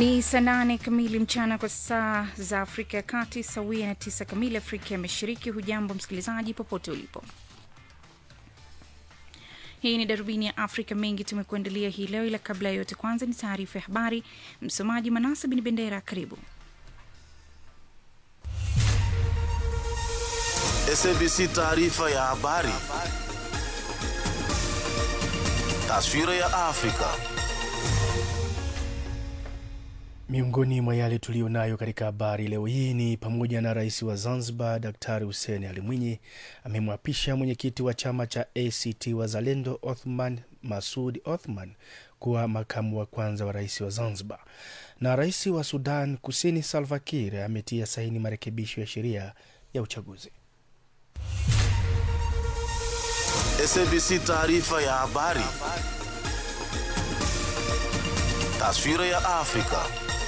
Ni saa nane kamili mchana kwa saa za Afrika ya Kati, sawia na tisa kamili Afrika ya Mashariki. Hujambo msikilizaji, popote ulipo. Hii ni darubini ya Afrika. Mengi tumekuandalia hii leo, ila kabla ya yote, kwanza ni taarifa ya habari. Msomaji Manasa Bin Bendera, karibu. SABC taarifa ya habari. Taswira ya Afrika. Miongoni mwa yale tuliyo nayo katika habari leo hii ni pamoja na rais wa Zanzibar Daktari Hussein Ali Mwinyi amemwapisha mwenyekiti wa chama cha ACT Wazalendo Othman Masud Othman kuwa makamu wa kwanza wa rais wa Zanzibar, na rais wa Sudan Kusini Salva Kiir ametia saini marekebisho ya sheria ya uchaguzi. SABC taarifa ya habari. Taswira ya Afrika.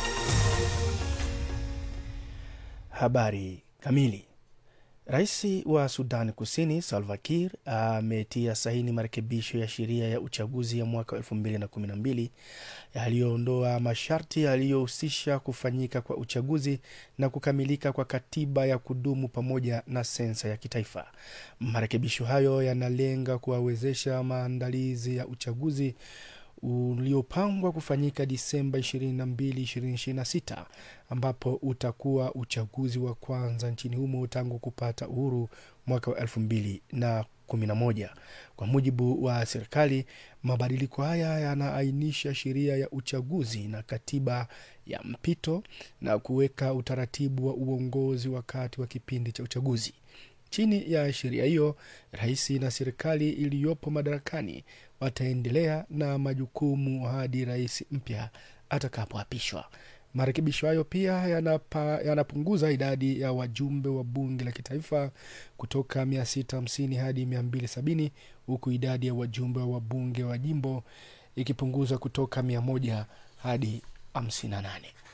Habari kamili. Rais wa Sudan Kusini Salva Kiir ametia saini marekebisho ya sheria ya uchaguzi ya mwaka 2012 yaliyoondoa masharti yaliyohusisha kufanyika kwa uchaguzi na kukamilika kwa katiba ya kudumu pamoja na sensa ya kitaifa. Marekebisho hayo yanalenga kuwawezesha maandalizi ya uchaguzi uliopangwa kufanyika Disemba 22, 2026 ambapo utakuwa uchaguzi wa kwanza nchini humo tangu kupata uhuru mwaka wa 2011. Kwa mujibu wa serikali, mabadiliko haya yanaainisha sheria ya uchaguzi na katiba ya mpito na kuweka utaratibu wa uongozi wakati wa kipindi cha uchaguzi. Chini ya sheria hiyo, rais na serikali iliyopo madarakani wataendelea na majukumu hadi rais mpya atakapoapishwa. Marekebisho hayo pia yanapa, yanapunguza idadi ya wajumbe wa bunge la kitaifa kutoka 650 hadi 270 huku idadi ya wajumbe wa bunge wa jimbo ikipunguzwa kutoka 100 hadi 58.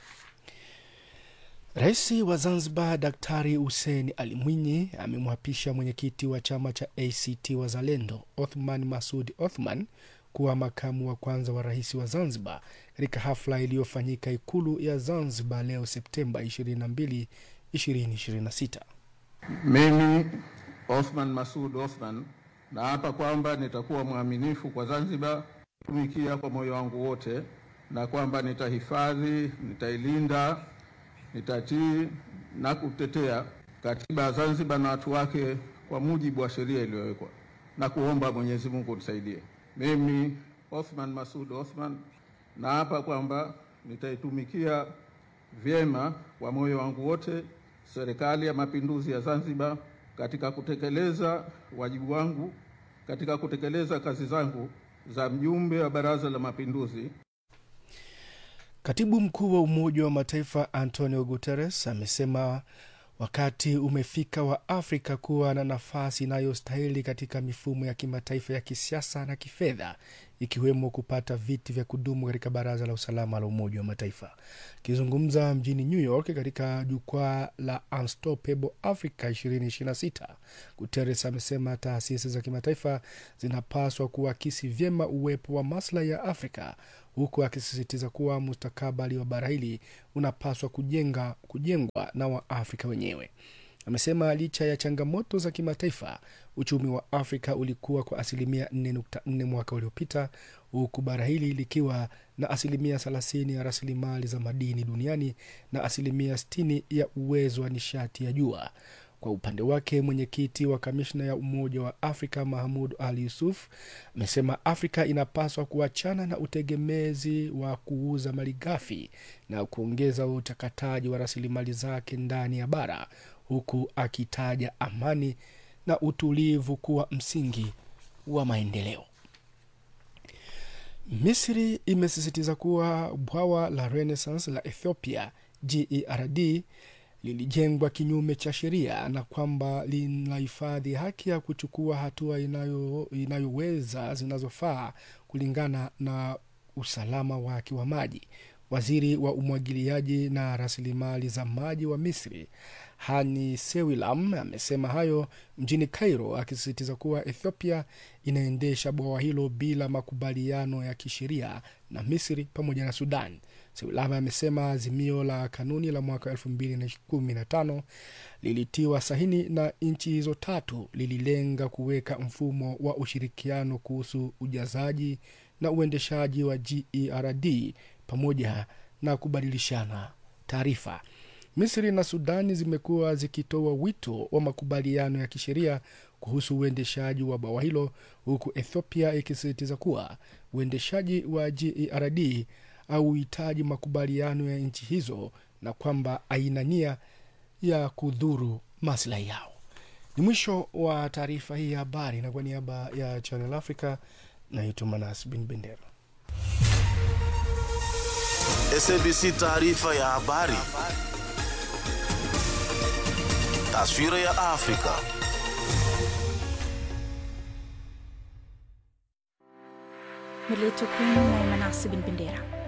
Rais wa Zanzibar Daktari Hussein Ali Mwinyi amemwapisha mwenyekiti wa chama cha ACT Wazalendo Othman Masud Othman kuwa makamu wa kwanza wa rais wa Zanzibar katika hafla iliyofanyika Ikulu ya Zanzibar leo Septemba 22, 2026. Mimi Othman Masud Othman naapa kwamba nitakuwa mwaminifu kwa Zanzibar, tumikia kwa moyo wangu wote, na kwamba nitahifadhi, nitailinda nitatii na kutetea katiba ya Zanzibar na watu wake kwa mujibu wa sheria iliyowekwa na kuomba Mwenyezi Mungu nisaidie. Mimi Othman Masud Othman naapa kwamba nitaitumikia vyema kwa moyo wangu wote Serikali ya Mapinduzi ya Zanzibar katika kutekeleza wajibu wangu katika kutekeleza kazi zangu za mjumbe wa Baraza la Mapinduzi. Katibu mkuu wa Umoja wa Mataifa Antonio Guterres amesema wakati umefika wa Afrika kuwa na nafasi inayostahili katika mifumo ya kimataifa ya kisiasa na kifedha, ikiwemo kupata viti vya kudumu katika Baraza la Usalama la Umoja wa Mataifa. Akizungumza mjini New York katika jukwaa la Unstoppable Africa 2026, Guterres amesema taasisi za kimataifa zinapaswa kuakisi vyema uwepo wa maslahi ya Afrika huku akisisitiza kuwa mustakabali wa bara hili unapaswa kujenga, kujengwa na Waafrika wenyewe. Amesema licha ya changamoto za kimataifa, uchumi wa Afrika ulikuwa kwa asilimia 4.4 mwaka uliopita, huku bara hili likiwa na asilimia 30 ya rasilimali za madini duniani na asilimia 60 ya uwezo wa nishati ya jua. Kwa upande wake mwenyekiti wa kamishna ya Umoja wa Afrika Mahmud Ali Yusuf amesema Afrika inapaswa kuachana na utegemezi wa kuuza malighafi na kuongeza uchakataji wa rasilimali zake ndani ya bara, huku akitaja amani na utulivu kuwa msingi wa maendeleo. Misri imesisitiza kuwa bwawa la Renaissance la Ethiopia GERD lilijengwa kinyume cha sheria na kwamba linahifadhi haki ya kuchukua hatua inayo, inayoweza zinazofaa kulingana na usalama wake wa maji. Waziri wa umwagiliaji na rasilimali za maji wa Misri Hani Sewilam amesema hayo mjini Cairo, akisisitiza kuwa Ethiopia inaendesha bwawa hilo bila makubaliano ya kisheria na Misri pamoja na Sudan. Seulava amesema azimio la kanuni la mwaka 2015 lilitiwa sahini na nchi hizo tatu lililenga kuweka mfumo wa ushirikiano kuhusu ujazaji na uendeshaji wa GERD pamoja na kubadilishana taarifa. Misri na Sudani zimekuwa zikitoa wito wa makubaliano ya kisheria kuhusu uendeshaji wa bwawa hilo, huku Ethiopia ikisisitiza kuwa uendeshaji wa GERD hauhitaji makubaliano ya nchi hizo na kwamba haina nia ya kudhuru maslahi yao. Ni mwisho wa taarifa hii ya habari, na kwa niaba ya Channel Africa naitwa Manas Bin Bendera. SABC taarifa ya habari. Taswira ya Afrika. Mileto kwenu na Manasi Bin Bendera.